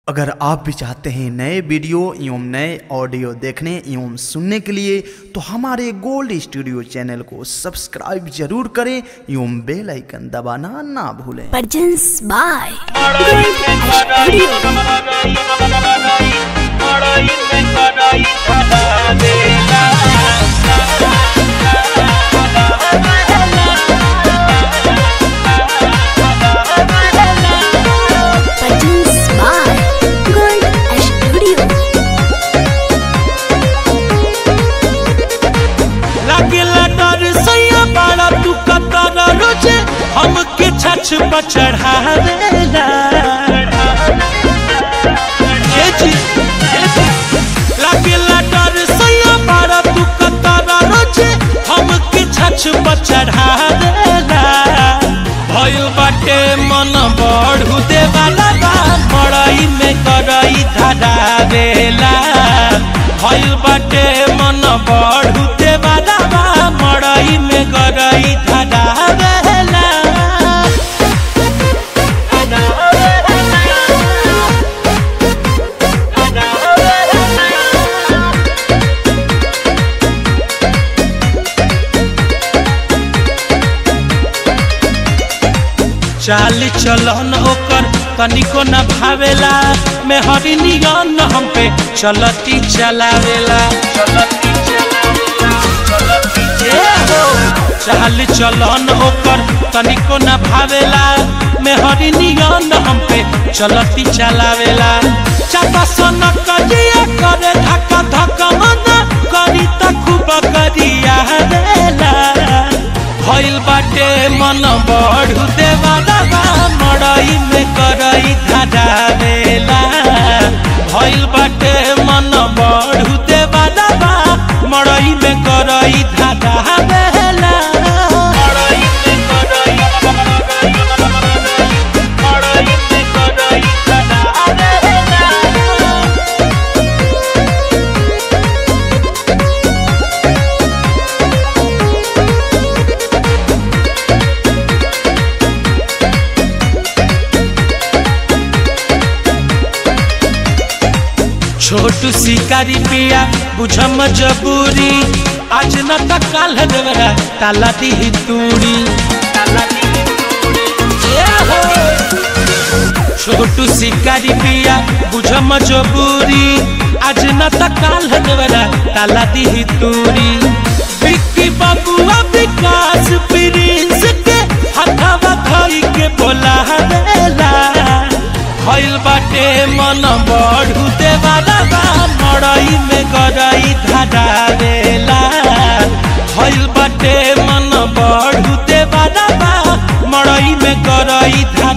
अगर आप भी चाहते हैं नए वीडियो एवं नए ऑडियो देखने एवं सुनने के लिए तो हमारे गोल्ड स्टूडियो चैनल को सब्सक्राइब जरूर करें एवं बेल आइकन दबाना ना भूलें Presents by Presents by Gold Studio. लागेला डर सैया बाड़ा तू कतर रोजे हमके छछ पर चढ़ावेला ये जी ये जी। लागेला डर सैया बाड़ा तू कतर रोजे हमके छछ पर चढ़ावेला भइल बाटे मन बढ़ू देवाला बा मड़ई में करई धरावेला भइल बाटे मन बढ़ू देवाला बा मड़ई में करई धरावेला चाल चलन ओकर तनिको न भावेला मैं हरी नियन हम पे चलती चलावेला चलती चलावेला चलती ए हो चाल चलन ओकर तनिको न भावेला मैं हरी नियन हम पे चलती चलावेला चापा सन करिया करे धक्का धक्का मन करी त खूब करिया देला भइल बाटे मन बढ़ू देवाला बा मड़ई में करई धरावेला भइल बाटे मन बढ़ू देवाला बा मड़ई में करई धरावेला मड़ई में करई मड़ई में करई धरावेला छोटू शिकारी पिया बुझम जबूरी आज न त काल देवरा ताला दी तूड़ी ए हो। छोटू शिकारी पिया बुझम जबूरी आज न त काल देवरा ताला दी तूड़ी विक्की बबुआ विकास प्रिंस के हथवा धई के बोला देला भइल बाटे मन बढ़ू देवाला बा मड़ई में गरई धरावेला भइल बाटे मन बढ़ू देवाला बा मड़ई में गरई धरावेला